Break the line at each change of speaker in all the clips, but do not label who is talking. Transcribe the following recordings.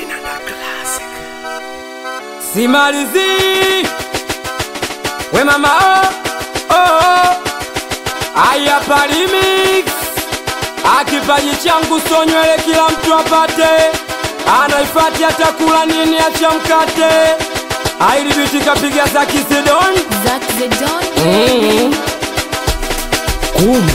simalizi we mama oh, oh, oh. aya palimix akipaji changu so nywele kila mtu apate anaifati atakula nini acha mkate ailibiti kapiga za kisidon
Zack the Don.
mm. kumbe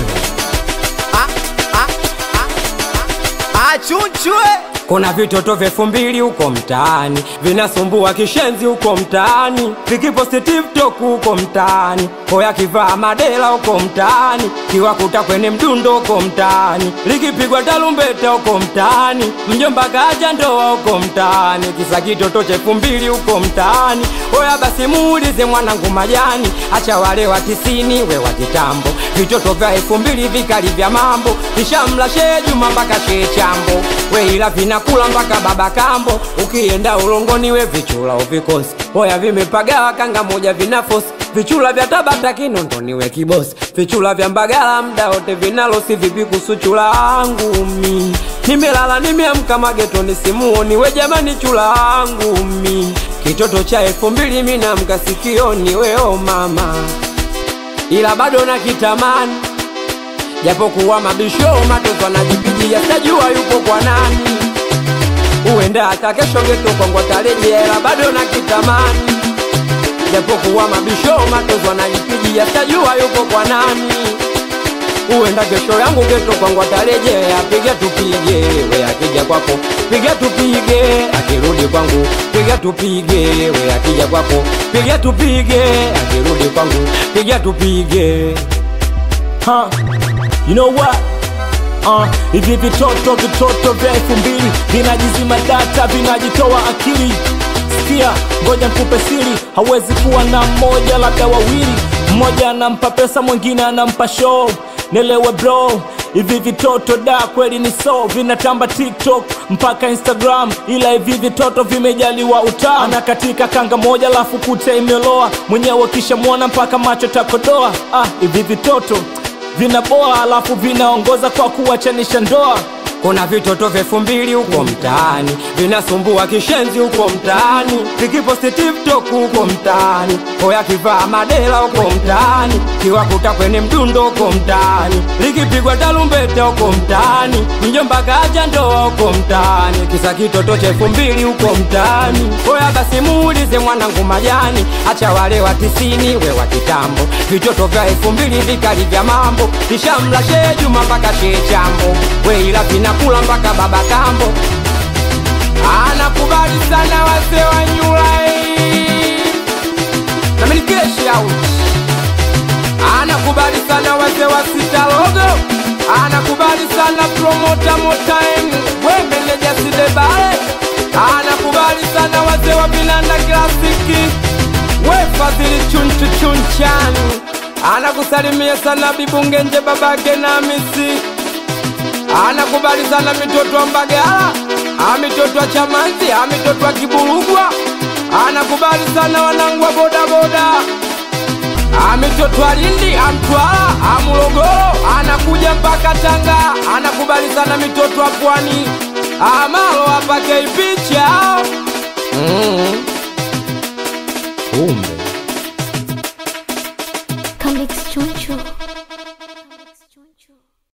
achunchwe
kuna vitoto vya elfu mbili huko mtaani vinasumbua kishenzi huko mtaani vikiposti tiktok huko mtaani hoya kivaa madela huko mtaani kiwakuta kwenye mdundo huko mtaani likipigwa tarumbeta huko mtaani mjomba kaja ndoa huko mtaani kisa kitoto cha elfu mbili huko mtaani hoya basi muulize mwanangu majani acha wale wa tisini we wa kitambo vitoto vya elfu mbili vikali vya mambo vishamla shee juma mpaka shee chambo we ila vinakula mpaka baba kambo ukienda ulongoni we vichula uvikosi hoya vimepagawa kanga moja vinafosi vichula vya tabata kinondoni we kibosi vichula vya mbagala mda wote vinalosi vipi kuhusu chula angu mi nimelala nimeamka magetoni simuoni we jamani chula angu mi kitoto cha elfu mbili minamka sikioni weo mama ila bado na kitamani japokuwa mabisho matoto anajipigia sajua yupo kwa nani uenda hata kesho ngetokongwa tarejea ila bado na kitamani japokuwa mabisho matoto anajipigia sajua yupo kwa nani uenda kesho yangu getokongwa tarejea piga tupige we akija kwako piga tupige akirudi kwangu piga tupige we akija kwako piga tupige akirudi kwangu piga tupige
huh? You know what? Uh, hivi vitoto vitoto vya elfu mbili vinajizima data vinajitoa akili sikia ngoja nikupe siri hawezi kuwa na mmoja labda wawili mmoja anampa pesa mwingine anampa show nelewe bro hivi vitoto da kweli ni so vinatamba tiktok mpaka instagram ila hivi vitoto vimejaliwa utaa ana katika kanga moja lafu kute imeloa mwenyewe kisha mwona mpaka macho takodoa ah, hivi vitoto vinaboa alafu vinaongoza kwa kuwachanisha ndoa
kuna vitoto vya elfu mbili huko mtaani vinasumbua kishenzi huko mtaani vikiposti tiktok huko mtaani hoya kivaa madela huko mtaani kiwakuta kwenye mdundo huko mtaani likipigwa tarumbeta huko mtaani mjomba kaja ndoa huko mtaani kisa kitoto cha elfu mbili huko mtaani hoya basi muulize mwanangu majani acha wale wa tisini we wa kitambo vitoto vya elfu mbili vikali vya mambo vishamla shee juma mpaka shee chambo we ila vinakula mpaka baba kambo anakubali sana wazee wa nyulai na milikeshi out anakubali sana wazee wa sita logo anakubali sana promota motaim wemeneja sidebale anakubali sana wazee wa vinanda klasiki wefadhili chunchu chunchani anakusalimia sana bibungenje babake na misi anakubali sana mitoto wa Mbagala, amitoto wa Chamanzi, amitoto wa Kiburugwa, anakubali sana wanangu wa bodaboda, amitoto wa Lindi, amtwala, amulogoro, anakuja mpaka Tanga, anakubali sana mitoto wa Pwani, amalo apake picha mm.
Come Chunchu.